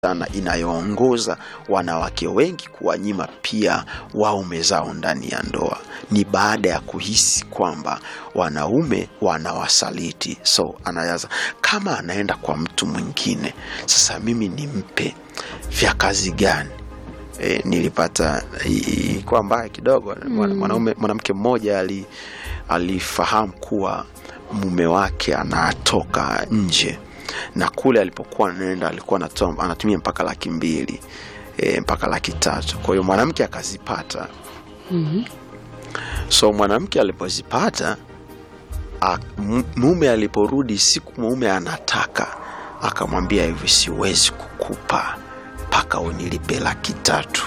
sana inayoongoza wanawake wengi kuwanyima pia waume zao ndani ya ndoa ni baada ya kuhisi kwamba wanaume wanawasaliti. So anayaza kama anaenda kwa mtu mwingine, sasa mimi nimpe vya kazi gani? E, nilipata ilikuwa mbaya kidogo. Mwana- Mwanaume mwanamke mmoja ali, alifahamu kuwa mume wake anatoka nje na kule alipokuwa anaenda alikuwa anatoa, anatumia mpaka laki mbili e, mpaka laki tatu. Kwa hiyo mwanamke akazipata. Mhm. So mwanamke alipozipata a- m- mume aliporudi, siku mume anataka, akamwambia hivi, siwezi kukupa mpaka unilipe laki tatu.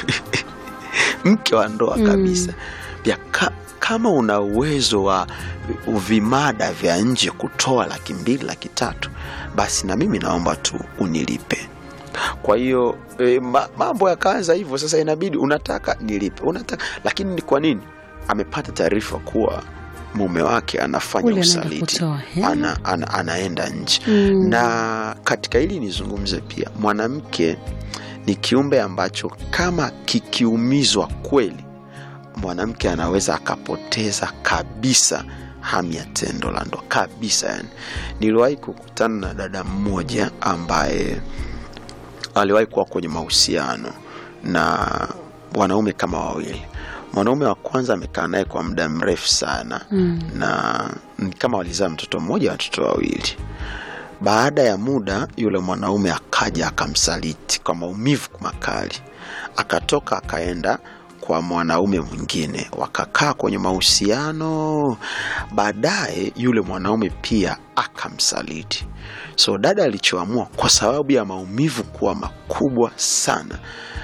Mke wa ndoa kabisa pia ka, kama una uwezo wa vimada vya nje kutoa laki mbili laki tatu, basi na mimi naomba tu unilipe. Kwa hiyo e, ma, mambo yakaanza hivyo. Sasa inabidi unataka nilipe, unataka lakini ni kwa nini? Amepata taarifa kuwa mume wake anafanya Ule anaenda usaliti, kutoa hela. ana, ana, anaenda nje Mm. na katika hili nizungumze pia, mwanamke ni kiumbe ambacho kama kikiumizwa kweli, mwanamke anaweza akapoteza kabisa hamu ya tendo la ndoa kabisa. Yani, niliwahi kukutana na dada mmoja ambaye aliwahi kuwa kwenye mahusiano na wanaume kama wawili. Mwanaume wa kwanza amekaa naye kwa muda mrefu sana Mm. na ni kama walizaa mtoto mmoja watoto wawili. Baada ya muda, yule mwanaume akaja akamsaliti kwa maumivu makali, akatoka akaenda kwa mwanaume mwingine, wakakaa kwenye mahusiano. Baadaye yule mwanaume pia akamsaliti. So dada alichoamua kwa sababu ya maumivu kuwa makubwa sana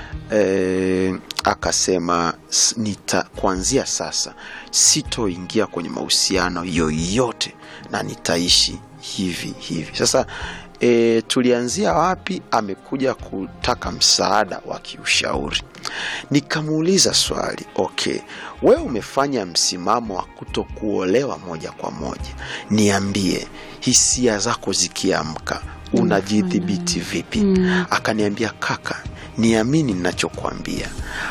e, akasema "S- nita kuanzia sasa sitoingia kwenye mahusiano yoyote na nitaishi hivi hivi. Sasa e, tulianzia wapi? Amekuja kutaka msaada wa kiushauri. Nikamuuliza swali, okay, wewe umefanya msimamo wa kuto kuolewa moja kwa moja, niambie hisia zako zikiamka unajidhibiti vipi? Mm. Akaniambia, kaka, niamini ninachokwambia,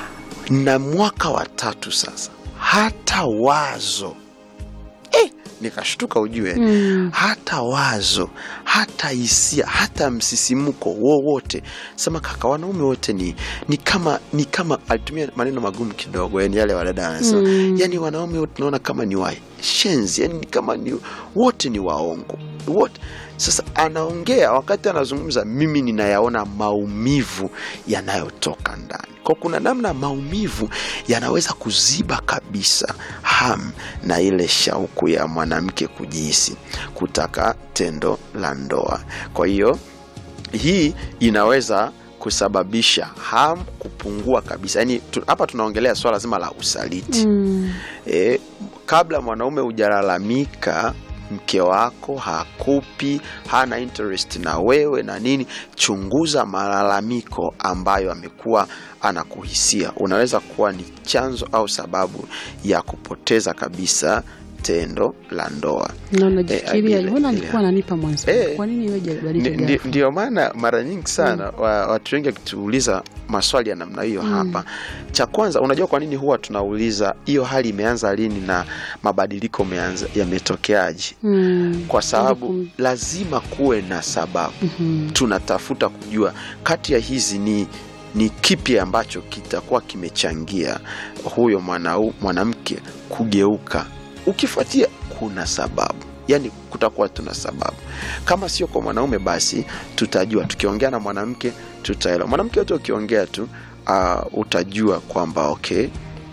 na mwaka wa tatu sasa, hata wazo eh, nikashtuka ujue Mm. hata wazo hata hisia hata msisimuko wowote sema kaka wanaume wote ni, ni kama ni kama alitumia maneno magumu kidogo yani yale wadada anasema Mm. yani wanaume wote tunaona kama ni washenzi yani ni kama ni wote ni waongo wote sasa anaongea wakati anazungumza mimi ninayaona maumivu yanayotoka ndani kwa kuna namna maumivu yanaweza kuziba kabisa hamu na ile shauku ya mwanamke kujihisi kutaka tendo la ndoa kwa hiyo hii inaweza kusababisha hamu kupungua kabisa yaani tu, hapa tunaongelea swala zima la usaliti Mm. e, kabla mwanaume hujalalamika mke wako hakupi hana interest na wewe na nini chunguza malalamiko ambayo amekuwa anakuhisia unaweza kuwa ni chanzo au sababu ya kupoteza kabisa tendo la ndoa na unajifikiria ile- mbona ile- alikuwa ananipa mwanzo Eh. kwa nini wewe Ndi- badilika ndi- ghafla? ndio maana mara nyingi sana wa, watu wengi wakituuliza maswali ya namna hiyo hapa cha kwanza unajua kwa nini huwa tunauliza hiyo hali imeanza lini na mabadiliko yameanza- yametokeaje Mm. kwa sababu Ili kum- lazima kuwe na sababu Mhm. tunatafuta kujua kati ya hizi ni ni kipi ambacho kitakuwa kimechangia huyo mwanau- mwanamke kugeuka ukifuatia kuna sababu yaani kutakuwa tuna sababu kama sio kwa mwanaume basi tutajua tukiongea na mwanamke tutaelewa mwanamke wote ukiongea tu uh, utajua kwamba okay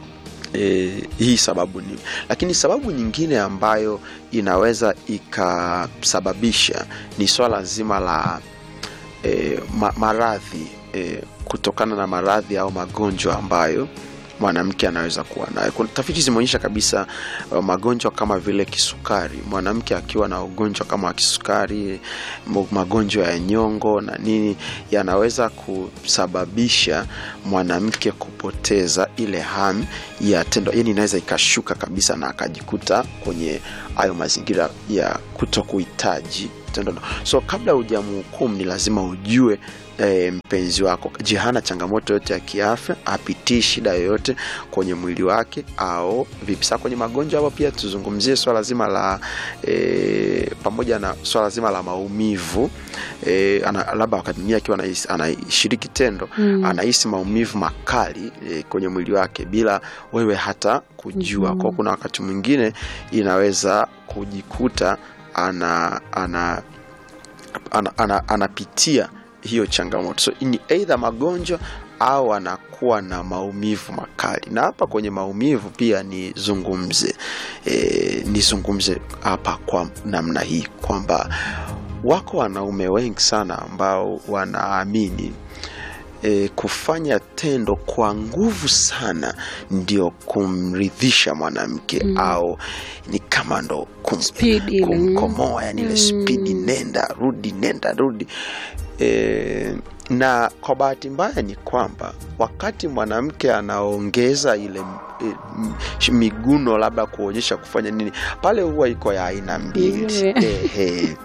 e, hii sababu ni lakini sababu nyingine ambayo inaweza ikasababisha ni swala zima la e, ma, maradhi e, kutokana na maradhi au magonjwa ambayo mwanamke anaweza kuwa nayo Kuna tafiti zimeonyesha kabisa uh, magonjwa kama vile kisukari mwanamke akiwa na ugonjwa kama wa kisukari mo- magonjwa ya nyongo na nini yanaweza kusababisha mwanamke kupoteza ile hamu ya tendo yani inaweza ikashuka kabisa na akajikuta kwenye hayo mazingira ya kuto kuhitaji tendo ndoa. So kabla hujamhukumu ni lazima ujue e, mpenzi wako je, hana changamoto yote ya kiafya, apitii shida yoyote kwenye mwili wake au vipi? Sasa kwenye magonjwa hapo pia tuzungumzie swala zima la e, pamoja na swala zima la maumivu e, ana, labda wakati mwingine akiwa anahisi- anashiriki tendo Mm. anahisi maumivu makali e, kwenye mwili wake bila wewe hata kujua. Mhm. Kwa kuna wakati mwingine inaweza kujikuta ana, ana, ana, ana, anapitia hiyo changamoto, so ni aidha magonjwa au anakuwa na maumivu makali. Na hapa kwenye maumivu pia nizungumze e, nizungumze hapa kwa namna hii kwamba wako wanaume wengi sana ambao wanaamini e, kufanya tendo kwa nguvu sana ndio kumridhisha mwanamke Mm. au ni kama ndo kum, Speed ile, kumkomoa yani ile Mm. spidi nenda rudi nenda rudi e, na kwa bahati mbaya ni kwamba wakati mwanamke anaongeza ile e, m- sh- miguno labda kuonyesha kufanya nini pale huwa iko ya aina mbili Ile. Ehe.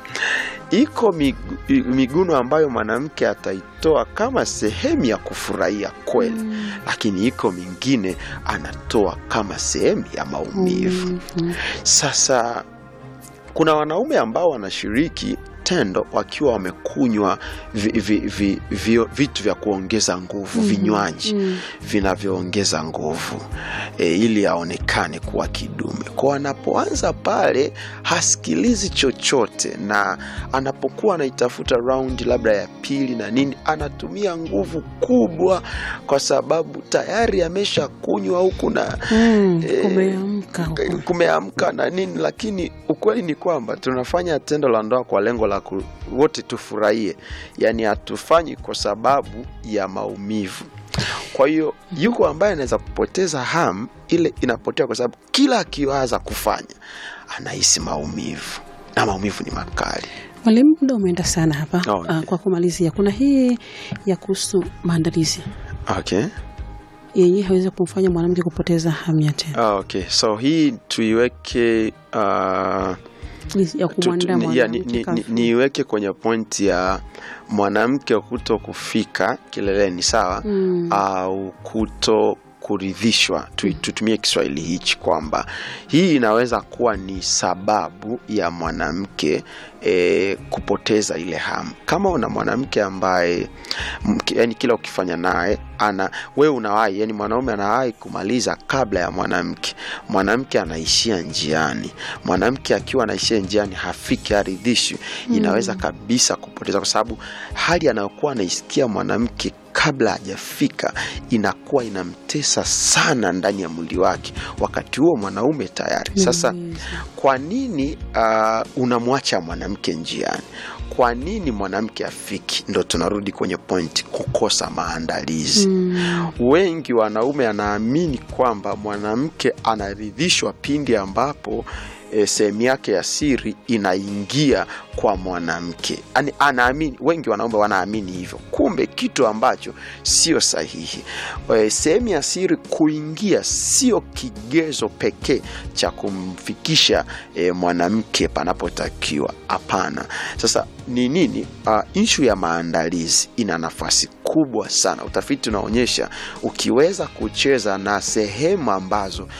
iko migu- i- miguno ambayo mwanamke ataitoa kama sehemu ya kufurahia kweli Mm. lakini iko mingine anatoa kama sehemu ya maumivu Mm. sasa kuna wanaume ambao wanashiriki tendo wakiwa wamekunywa vi, vi, vi, vi, vitu vya kuongeza nguvu Mhm. vinywaji Mm. vinavyoongeza nguvu e, ili aonekane kuwa kidume kwa anapoanza pale hasikilizi chochote na anapokuwa anaitafuta raundi labda ya pili na nini anatumia nguvu kubwa kwa sababu tayari amesha kunywa huku na Mm. Eh, Kumeamka huko. kumeamka na nini lakini ukweli ni kwamba tunafanya tendo la ndoa kwa lengo la ku, wote tufurahie yaani hatufanyi kwa sababu ya maumivu kwa hiyo yuko ambaye anaweza kupoteza hamu ile inapotea kwa sababu kila akiwaza kufanya anahisi maumivu na maumivu ni makali Mwalimu, muda umeenda sana hapa. Oh, okay. Ah, kwa kumalizia, kuna hii ya kuhusu maandalizi okay. yenyewe hawezi kumfanya mwanamke kupoteza hamu ya tendo, Ah, okay. so hii tuiweke uh, Ni ya Tu- tu- kumwandaa ni- ya, ni- mwanamke ni- kafu. ni- niiweke kwenye pointi ya mwanamke kuto kufika kileleni sawa Mm. au kuto kuridhishwa Tu- tutumie kiswahili hichi kwamba hii inaweza kuwa ni sababu ya mwanamke e, kupoteza ile hamu kama una mwanamke ambaye mke- yani kila ukifanya naye ana wewe unawahi yani mwanaume anawahi kumaliza kabla ya mwanamke mwanamke anaishia njiani mwanamke akiwa anaishia njiani hafiki haridhishwi inaweza kabisa kupoteza kwa sababu hali anayokuwa anaisikia mwanamke kabla hajafika inakuwa inamtesa sana ndani ya mwili wake wakati huo mwanaume tayari sasa Nimeweza. kwa nini uh, unamwacha mwanamke njiani kwa nini mwanamke afiki ndo tunarudi kwenye point kukosa maandalizi Mm. wengi wanaume anaamini kwamba mwanamke anaridhishwa pindi ambapo e, sehemu yake ya siri inaingia kwa mwanamke Ani, anaamini wengi wanaume wanaamini hivyo kumbe kitu ambacho sio sahihi e, sehemu ya siri kuingia sio kigezo pekee cha kumfikisha e, mwanamke panapotakiwa hapana sasa ni nini uh, inshu ya maandalizi ina nafasi kubwa sana utafiti unaonyesha ukiweza kucheza na sehemu ambazo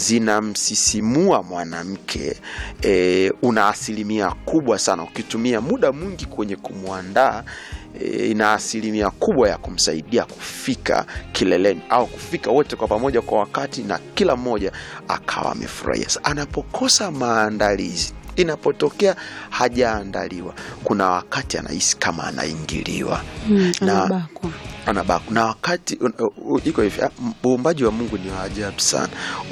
zinamsisimua mwanamke e, una asilimia kubwa sana ukitumia muda mwingi kwenye kumwandaa e, ina asilimia kubwa ya kumsaidia kufika kileleni au kufika wote kwa pamoja kwa wakati na kila mmoja akawa amefurahia Sa- anapokosa maandalizi inapotokea hajaandaliwa kuna wakati anahisi kama anaingiliwa Mm. Na- Anabakwa. anabaku na wakati uh, uh, iko hivi ah, m- uumbaji wa mungu ni wa ajabu sana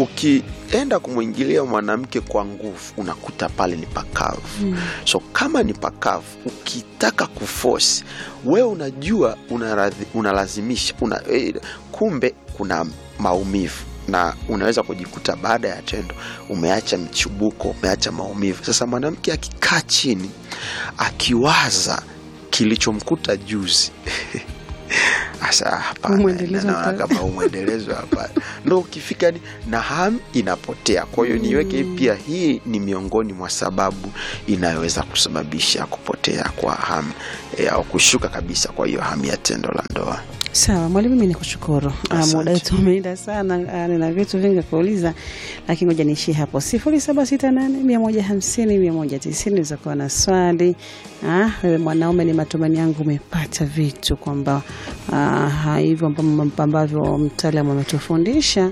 ukienda kumwingilia mwanamke kwa nguvu unakuta pale ni pakavu Mm. so kama ni pakavu ukitaka kufosi wewe unajua unaradhi- unalazimisha una, eh, kumbe kuna maumivu na unaweza kujikuta baada ya tendo umeacha mchubuko umeacha maumivu sasa mwanamke akikaa chini akiwaza kilichomkuta juzi Asa hapana, Umwendelezo naona uta- kama umwendelezo hapana, ndo ukifika ni na hamu inapotea. Kwa hiyo niweke pia, hii ni miongoni mwa sababu inayoweza kusababisha kupotea kwa hamu e, au kushuka kabisa kwa hiyo hamu ya tendo la ndoa. Sawa mwalimu, mimi nikushukuru. Ah, Asante. Muda wetu umeenda sana, ah, nina vitu vingi kuuliza, lakini ngoja niishie hapo. sifuri saba sita nane mia moja hamsini mia moja tisini uzakuwa na swali. Ah, wewe mwanaume, ni matumaini yangu umepata vitu kwamba ah, hivyo ambavyo- ambavyo mtaalamu ametufundisha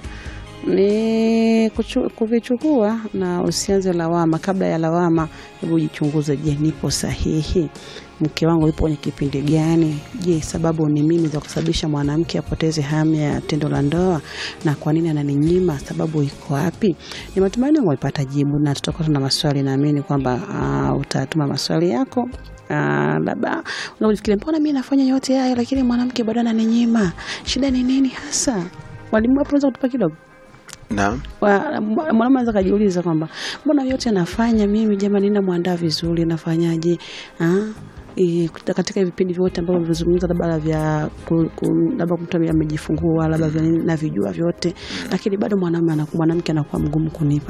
ni kuchu- kuvichukua na usianze lawama. Kabla ya lawama, hebu jichunguze. Je, nipo sahihi? Mke wangu yupo kwenye kipindi gani? Je, sababu ni mimi za kusababisha mwanamke apoteze hamu ya tendo la ndoa? Na kwa nini ananinyima? Sababu iko wapi? Ni matumaini yangu umepata jibu, na tutakuwa tuna maswali. Naamini kwamba ah, utatuma maswali yako Ah, labda unafikiria mbona mi nafanya yote haya lakini mwanamke bado ananinyima, shida ni nini hasa? Mwalimu hapo unaweza kutupa kidogo Naam. Wa- mwa- mwanaume anaweza kajiuliza kwamba mbona yote nafanya mimi jamani, namwandaa vizuri, nafanyaje? Ah, eh, katika vipindi vyote ambavyo vimezungumza labda vya ku- ku- labda mtu ame- amejifungua labda vya nini, navijua vyote, lakini bado mwanaume anaku- mwanamke anakuwa mgumu kunipa.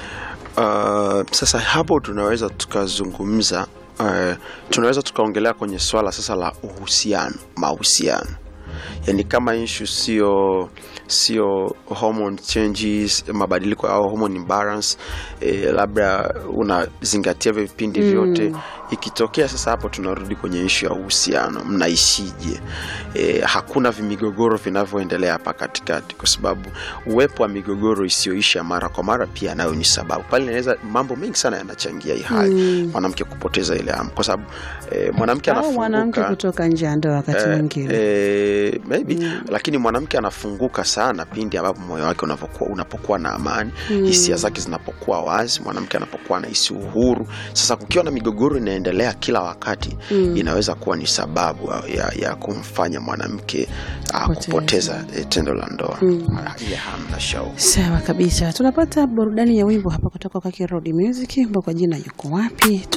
Uh, sasa hapo tunaweza tukazungumza uh, tunaweza tukaongelea kwenye swala sasa la uhusiano mahusiano yani kama issue sio sio hormone changes mabadiliko au hormone imbalance eh, labda unazingatia hivyo vipindi vyote ikitokea sasa hapo tunarudi kwenye issue ya uhusiano mnaishije eh, hakuna vimigogoro vinavyoendelea hapa katikati kwa sababu uwepo wa migogoro isiyoisha mara kwa mara pia nayo ni sababu pale inaweza mambo mengi sana yanachangia hii hali mwanamke kupoteza ile hamu kwa sababu eh, mwanamke Au mwanamke anafunguka kutoka nje ya ndoa wakati mwingine Eh, maybe lakini mwanamke anafunguka sana pindi ambapo moyo wake unavokuwa, unapokuwa na amani hisia zake zinapokuwa wazi mwanamke anapokuwa anahisi uhuru sasa kukiwa na migogoro inaendelea kila wakati inaweza kuwa ni sababu ya, ya kumfanya mwanamke ah, Kupoteza. kupoteza eh, tendo la ndoa Ah, ile hamu na shauku Sawa kabisa, tunapata burudani ya wimbo hapa kutoka kwa Kirodi Music, ambao kwa jina yuko wapi